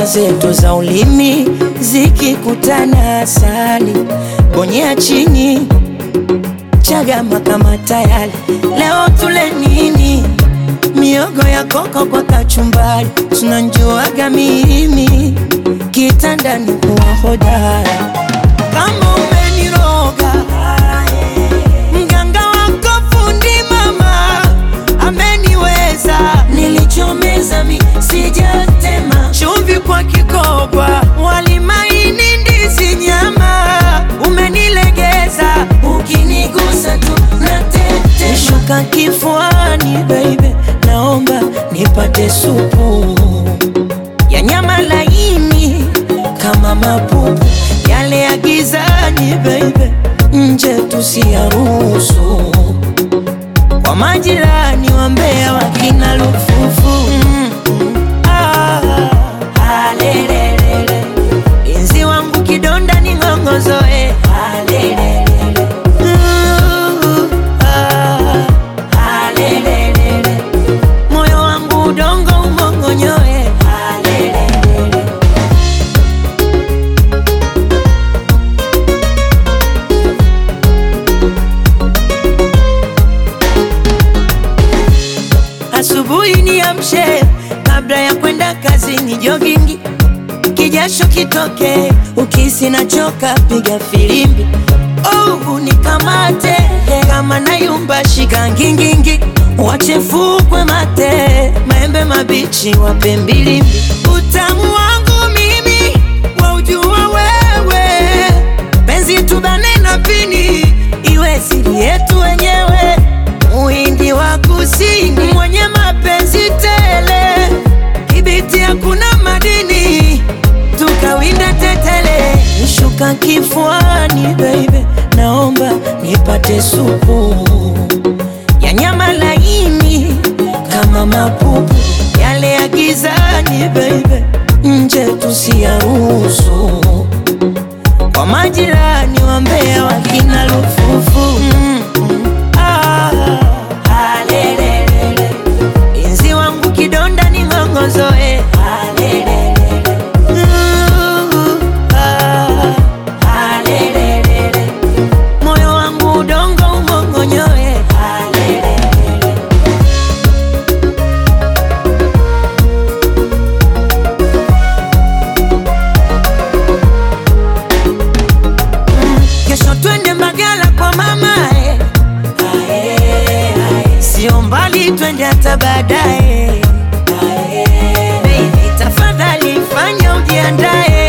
Alama zetu za ulimi zikikutana, asali bonyea chini, chagama kama tayari. Leo tule nini? Miogo ya koko kwa kachumbari, tunanjuaga mimi kitandani kuwa hodara. Kama umeniroga mganga wako fundi mama ameniweza, nilichomeza mi sijatema, chumvi kwa kikobwa, wali maini, ndizi, nyama, umenilegeza, ukinigusa tu natete, shuka kifuani baby, naomba nipate supu ya nyama laini kama mapupu yale ya gizani baby, nje tusiyaruhusu kwa majirani wa Mbeya wakina lufufu mm, mm, ah, alelelele. Inzi wangu kidonda ni ng'ongozoe alelelele. Uh, ah, alelelele. Moyo wangu udongo umongonyoe alelelele. Asubuhi niamshe kabla ya kwenda kazini, jogingi kijasho kitoke, ukisi nachoka, piga filimbi oh, unikamate kama nayumba, shika ngingingi, wachefukwe mate, maembe mabichi wape mbilimbi, utamu wangu mimi waujua wewe, penzi tubane na pini, iwe siri yetu wenyewe Muhindi wa kusini mwenye mapenzi tele, Kibiti hakuna madini, tukawinda tetele. Nishuka kifuani baby, naomba nipate supu ya nyama laini kama mapupu yale ya gizani baby, nje tusiyaruhusu kwa majirani wa Mbeya wakina lufufu mm, mm, ah, alelelele. Inzi wangu kidonda ni ng'ongozoe alelelele. Uh, ah, alelelele. Moyo wangu udongo umongonyoe alelelele. Kesho twende Mbagala kwa mama eh. Ae, ae. Sio mbali twende hata baadaye Baby, tafadhali fanya ujiandae